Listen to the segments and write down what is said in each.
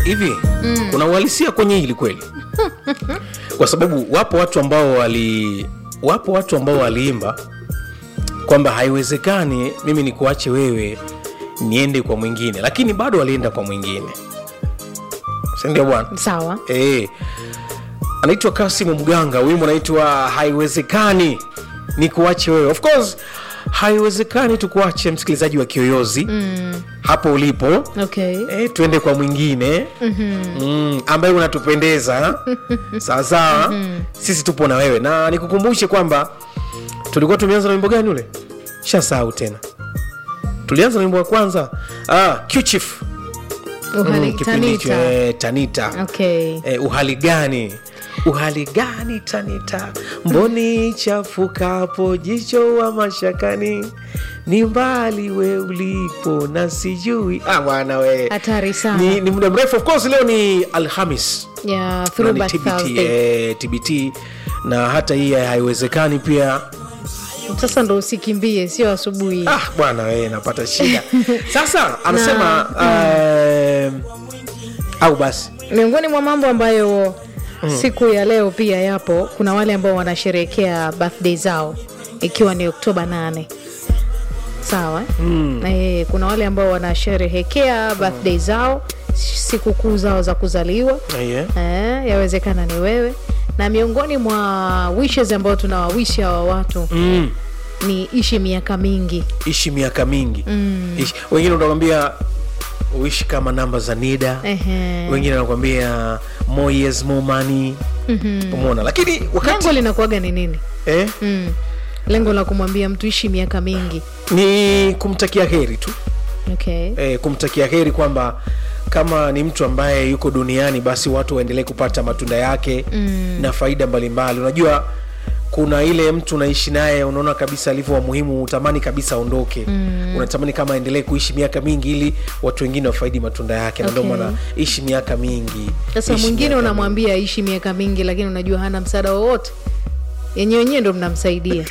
hivi kuna uhalisia kwenye hili kweli kwa sababu wapo watu ambao wali wapo watu ambao waliimba kwamba haiwezekani mimi nikuache wewe niende kwa mwingine lakini bado walienda kwa mwingine sindio bwana sawa e, anaitwa kasimu mganga wimbo anaitwa haiwezekani ni kuache wewe of course haiwezekani tukuache msikilizaji wa kiyoyozi mm. hapo ulipo okay e, tuende kwa mwingine mm-hmm. mm, ambaye unatupendeza sawasawa mm-hmm. sisi tupo na wewe na nikukumbushe kwamba tulikuwa tumeanza na wimbo gani ule shasahau tena tulianza na wimbo wa kwanza ah, Q-Chief. uhali Mm, kipindi hicho, tanita eh, tanita okay eh, uhali gani uhali gani tanita mboni chafukapo jicho wa mashakani ni mbali we ulipo na sijui ah, bwana we hatari sana ni, ni muda mrefu of course leo ni alhamis ya na ni throwback TBT, Thursday. eh, tbt na hata hii haiwezekani pia sasa ndo usikimbie sio asubuhi ah, bwana we napata shida sasa anasema eh, au basi miongoni mwa mambo ambayo siku ya leo pia yapo kuna wale ambao wanasherehekea birthday zao ikiwa ni oktoba 8 sawa eh? mm. e, kuna wale ambao wanasherehekea birthday zao sikukuu zao za kuzaliwa yeah. eh, yawezekana ni wewe na miongoni mwa wishes ambao tunawawishi hawa watu mm. ni ishi miaka mingi ishi miaka mingi mm. ishi. wengine utakwambia uishi kama namba za nida Ehe. wengine wanakwambia more years more money mm-hmm. umeona lakini wakati lengo linakuaga ni nini eh, mm. lengo la kumwambia mtu ishi miaka mingi ni kumtakia heri tu okay. eh, kumtakia heri kwamba kama ni mtu ambaye yuko duniani basi watu waendelee kupata matunda yake mm. na faida mbalimbali unajua kuna ile mtu unaishi naye unaona kabisa alivyo wa muhimu utamani kabisa aondoke mm. unatamani kama aendelee kuishi miaka mingi ili watu wengine wafaidi matunda yake na ndio Okay. maana ishi miaka mingi sasa ishi mwingine miaka unamwambia aishi miaka mingi lakini unajua hana msaada wowote yenye wenyewe ndo mnamsaidia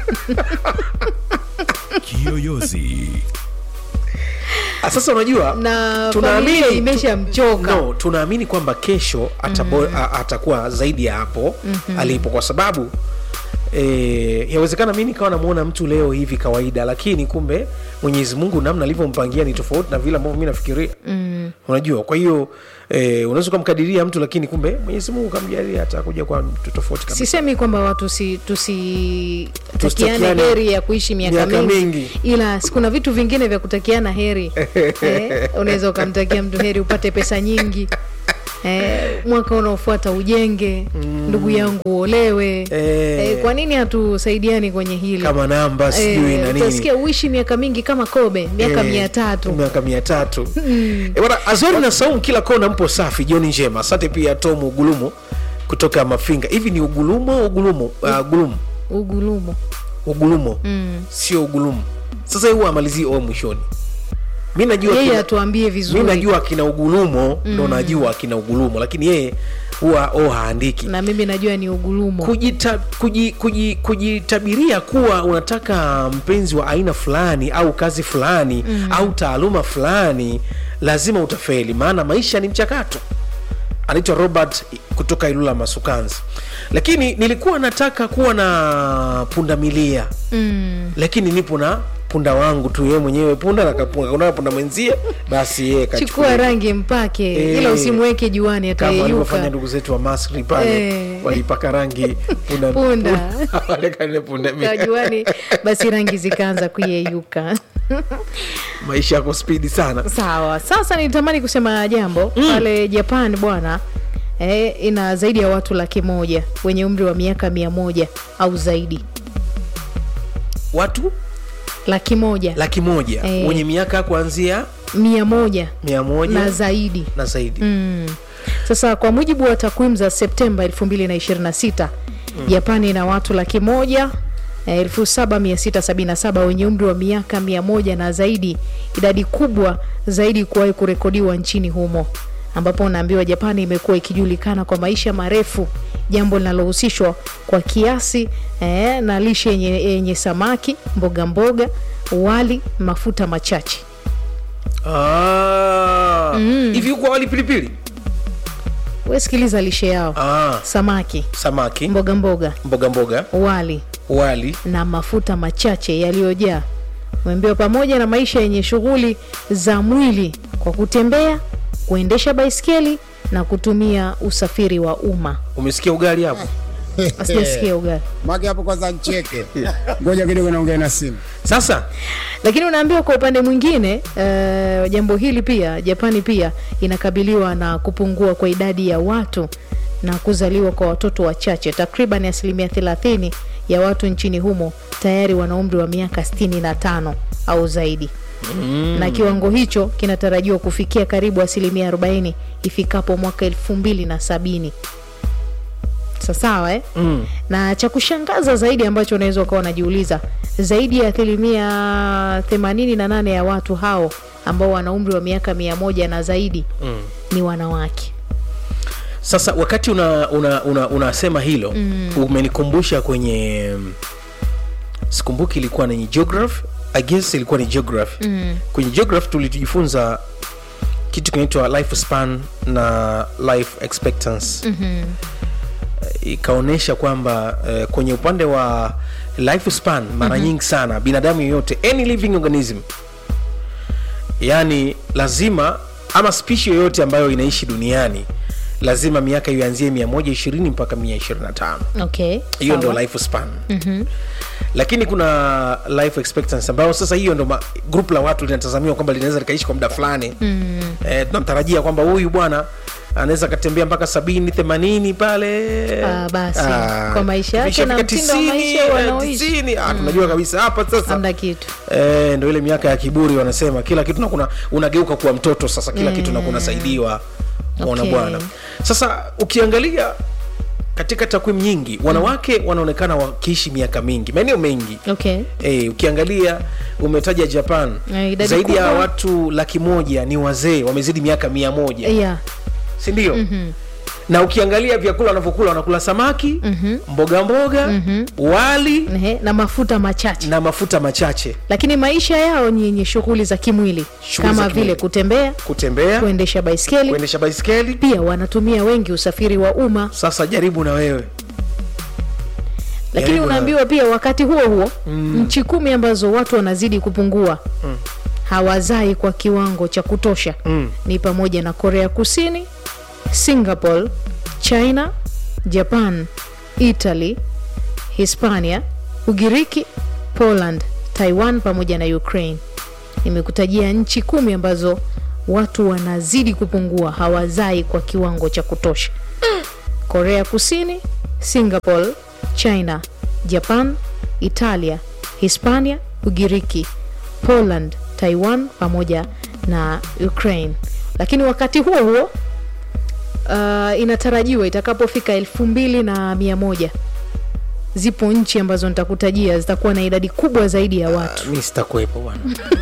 Kiyoyozi. Ah, sasa unajua na tunaamini- familia imeshamchoka no tunaamini kwamba kesho atabo, mm. atakuwa zaidi ya hapo mm-hmm. alipo kwa sababu E, yawezekana mi nikawa namwona mtu leo hivi kawaida lakini kumbe mwenyezi mungu namna alivyompangia ni tofauti na vile ambavyo mi nafikiria mm. unajua kwa hiyo e, unaweza ukamkadiria mtu lakini kumbe mwenyezi mungu kamjalia atakuja kwa mtu tofauti kabisa sisemi kwamba watu si, tusitakiane Tusitakiane heri ya kuishi miaka, miaka mingi, mingi. ila si kuna vitu vingine vya kutakiana heri eh, unaweza ukamtakia mtu heri upate pesa nyingi eh, mwaka unaofuata ujenge mm. ndugu yangu uolewe Eh. eh, kwa nini hatusaidiani kwenye hili kama namba sijui na nini utasikia uishi miaka mingi kama kobe miaka Eh, mia tatu miaka mia tatu Eh, bwana azori na saumu kila kona mpo safi jioni njema asante pia tom ugulumu kutoka mafinga hivi ni ugulumo ugulumo uh, gulumu ugulumo ugulumo mm. sio ugulumu sasa huwa amalizii o mwishoni mi najua yeye kina- atuambie mi vizuri najua akina ugulumo ndo najua akina ugulumo lakini yeye huwa o haandiki na mimi najua ni ugulumo kujita, kuji, kuji, kujitabiria kuwa unataka mpenzi wa aina fulani au kazi fulani mm. au taaluma fulani lazima utafeli maana maisha ni mchakato anaitwa robert kutoka ilula masukanzi lakini nilikuwa nataka kuwa na punda milia mm. lakini nipo na punda wangu tu yeye mwenyewe punda na kapunga kuna punda mwenzie basi yeye chukua kachukua rangi mpake Eh. ila usimweke juani kama walivyofanya atayeyuka ndugu zetu wa Masri pale Eh. walipaka rangi punda, Punda. walekane punda mia. juani basi rangi zikaanza kuyeyuka maisha yako spidi sana sawa sasa nitamani kusema jambo pale japan bwana eh, ina zaidi ya watu laki moja wenye umri wa miaka mia moja au zaidi watu laki moja laki moja Eh. wenye miaka kuanzia mia moja mia moja na zaidi na zaidi mm. sasa kwa mujibu wa takwimu za septemba 2026 mm. japani ina watu laki moja eh, 7677 wenye umri wa miaka mia moja na zaidi idadi kubwa zaidi kuwahi kurekodiwa nchini humo ambapo unaambiwa japani imekuwa ikijulikana kwa maisha marefu jambo linalohusishwa kwa kiasi eh, na lishe yenye, yenye samaki mboga mboga wali mafuta machache Ah. hivi huko awali pilipili we sikiliza lishe yao ah, samaki samaki mboga mboga mboga mboga wali wali na mafuta machache yaliyojaa umeambiwa pamoja na maisha yenye shughuli za mwili kwa kutembea kuendesha baiskeli na kutumia usafiri wa umma umesikia ugali hapo asijasikia ugali Maki hapo kwanza ncheke. Ngoja kidogo naongea na simu. sasa lakini unaambiwa kwa upande mwingine uh, jambo hili pia japani pia inakabiliwa na kupungua kwa idadi ya watu na kuzaliwa kwa watoto wachache takriban asilimia 30 ya watu nchini humo tayari wana umri wa miaka 65 au zaidi mm. na kiwango hicho kinatarajiwa kufikia karibu asilimia 40 ifikapo mwaka 270 sasawa eh? mm. na cha kushangaza zaidi ambacho unaweza ukawa unajiuliza zaidi ya asilimia 88 ya watu hao ambao wana umri wa miaka mia moja na zaidi Mm. ni wanawake sasa wakati unasema una, una, unasema hilo mm. umenikumbusha kwenye mm, sikumbuki ilikuwa ni geography I guess ilikuwa ni geography mm. kwenye geography tulijifunza kitu kinaitwa life span na life expectancy mm-hmm. ikaonyesha kwamba uh, kwenye upande wa life span mara mm-hmm. nyingi sana binadamu yoyote any living organism yani lazima ama spishi yoyote ambayo inaishi duniani lazima miaka ianzie 120 mpaka 125 okay hiyo ndo sawa. life span mm-hmm. lakini kuna life expectancy ambayo sasa hiyo ndo ma- group la watu linatazamiwa kwamba linaweza likaishi kwa muda fulani mm. eh, tunamtarajia kwamba huyu bwana anaweza akatembea mpaka sabini themanini pale Ah, basi. Kwa maisha yake ikifika na mtindo wa 90, maisha eh, wanaoishi. 90, ah, tunajua kabisa hapa sasa hamna kitu Eh, ndo ile miaka ya kiburi wanasema kila kitu nakuna unageuka kuwa mtoto sasa kila kitu nakuna saidiwa mwana Okay. bwana sasa ukiangalia katika takwimu nyingi wanawake wanaonekana wakiishi miaka mingi maeneo mengi okay Eh, ukiangalia umetaja japan Eh, idadi zaidi ya kubwa. watu laki moja ni wazee wamezidi miaka mia moja yeah. sindio mm-hmm. na ukiangalia vyakula wanavyokula wanakula samaki mm-hmm. mboga mboga mm-hmm. wali Ehe, na mafuta machache na mafuta machache lakini maisha yao ni yenye shughuli za kimwili Shughuli za kama kimwili. vile kutembea kutembea kuendesha baiskeli kuendesha baiskeli pia wanatumia wengi usafiri wa umma sasa jaribu na wewe lakini Jaribu na- unaambiwa pia wakati huo huo mm. nchi kumi ambazo watu wanazidi kupungua mm. hawazai kwa kiwango cha kutosha Mm. ni pamoja na korea kusini singapore china japan italy hispania ugiriki poland taiwan pamoja na ukraine nimekutajia nchi kumi ambazo watu wanazidi kupungua hawazai kwa kiwango cha kutosha korea kusini singapore china japan italia hispania ugiriki poland taiwan pamoja na ukraine lakini wakati huo huo uh, inatarajiwa itakapofika elfu mbili na mia moja zipo nchi ambazo nitakutajia zitakuwa na idadi kubwa zaidi ya watu mi sitakuwepo bwana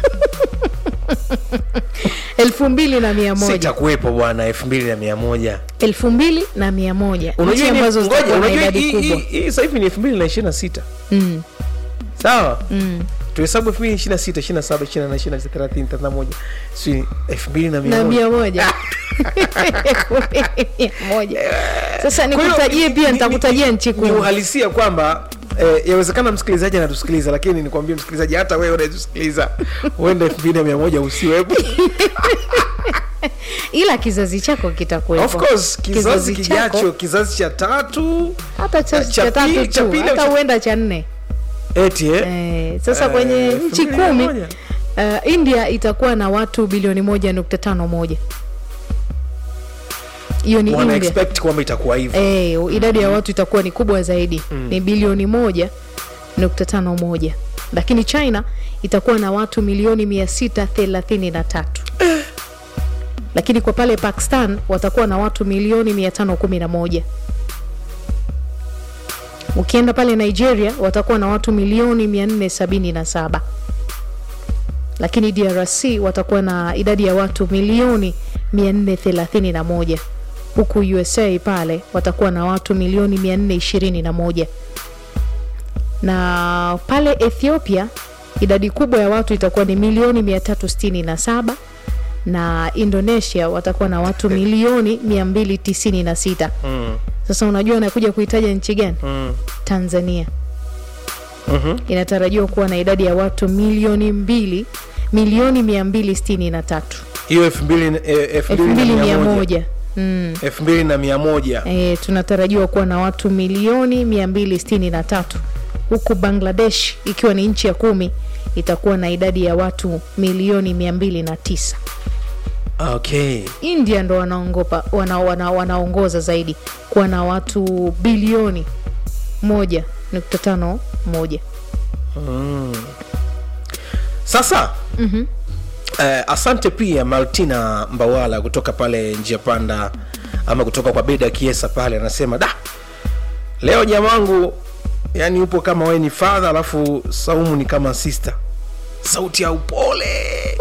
elfu mbili na mia moja sitakuwepo bwana elfu mbili na mia moja elfu mbili na mia moja nchi unajua ni- ambazo ngoja, zitakuwa na unajua idadi hii- hii- kubwa hii sasa hivi ni elfu mbili na ishirini na sita mm. sawa tuhesabu elfu mbili ishirini na sita ishirini na saba ishirini na nane ishirini na tisa thelathini thelathini na moja si elfu mbili na mia na moja mia moja Elfu mbili mia moja sasa Kwa hiyo, nikutajie ni- pia ni- nitakutajia ni- nchi ni kumi uhalisia kwamba eh, yawezekana msikilizaji anatusikiliza lakini nikwambie msikilizaji hata wewe unaetusikiliza huenda elfu mbili na mia moja usiwepo ila kizazi chako of kitakuwepo course kizazi chako, kijacho kizazi cha tatu hata cha, cha cha pili- tatu cha tu pili au hata cha- huenda cha nne eti eh? eh, sasa Eh, kwenye elfu nchi mbili na kumi moja. uh, india itakuwa na watu bilioni moja nukta tano moja hiyo ni wana india expect kwamba itakuwa hivyo Eh, idadi ya watu itakuwa ni kubwa zaidi mm. ni bilioni moja nukta tano moja lakini china itakuwa na watu milioni mia sita thelathini na tatu lakini kwa pale pakistan watakuwa na watu milioni mia tano kumi na moja ukienda pale nigeria watakuwa na watu milioni mia nne sabini na saba lakini drc watakuwa na idadi ya watu milioni 431 huku usa pale watakuwa na watu milioni 421 na pale ethiopia idadi kubwa ya watu itakuwa ni milioni 367 na indonesia watakuwa na watu milioni 296 mm. sasa unajua anakuja kuitaja nchi gani Mm. tanzania Mhm. inatarajiwa kuwa na idadi ya watu milioni mbili milioni 263 hiyo elfu mbili eh, elfu mbili na mia moja 2100 mm. elfu mbili na mia moja e, tunatarajiwa kuwa na watu milioni 263 huku bangladesh ikiwa ni nchi ya kumi itakuwa na idadi ya watu milioni 209 okay india ndo wanaongopa wana, wana, wanaongoza zaidi kuwa na watu bilioni moja nukta tano moja sasa mm-hmm. eh, asante pia martina mbawala kutoka pale njia panda ama kutoka kwa beda kiesa pale anasema da leo jamangu yani upo kama we ni fadha alafu saumu ni kama sister sauti ya upole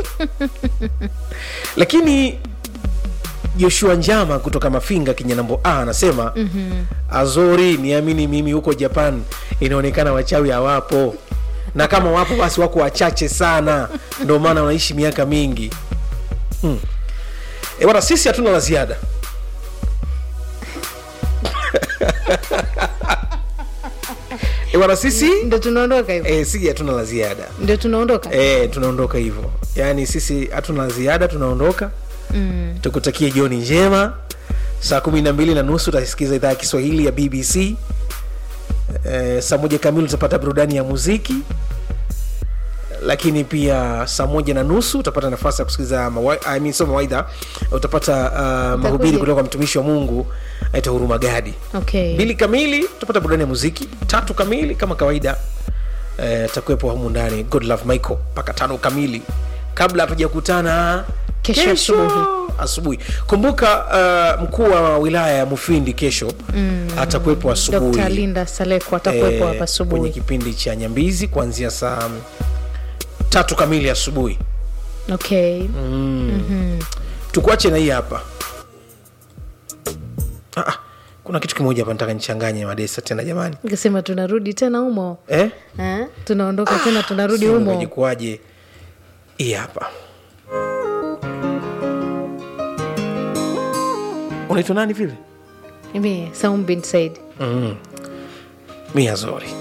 lakini joshua njama kutoka mafinga kinyanambo a anasema mm-hmm. azori niamini mimi huko japan inaonekana wachawi hawapo na kama wapo basi wako wachache sana ndio maana wanaishi miaka mingi hmm. e bwana sisi hatuna la ziada e bwana sisi ndo tunaondoka hivyo e, si hatuna la ziada ndo tunaondoka e, tunaondoka hivyo yaani sisi hatuna la ziada tunaondoka mm. tukutakie jioni njema saa kumi na mbili na nusu utasikiza idhaa ya kiswahili ya bbc e, saa moja kamili utapata burudani ya muziki lakini pia saa moja na nusu utapata nafasi ya kusikiliza mawa, I mean, so mawaidha utapata uh, mahubiri kutoka kwa mtumishi wa mungu aita huruma gadi okay mbili kamili utapata burudani ya muziki tatu kamili kama kawaida eh, takuwepo humu ndani god love michael mpaka tano kamili kabla hatujakutana Kesho asubuhi. asubuhi kumbuka uh, mkuu wa wilaya ya mufindi kesho mm. atakuwepo asubuhi dr linda saleko atakuwepo eh, hapa kwenye asubuhi kipindi cha nyambizi kuanzia saa tatu kamili asubuhi okay tukuache na hii hapa ah, ah, kuna kitu kimoja hapa nataka nichanganye madesa tena jamani nikasema tunarudi tena humo eh? eh? tunaondoka tena tunarudi humo humo hii hapa unaitwa nani vile mimi Saum bin Said mm. mia zori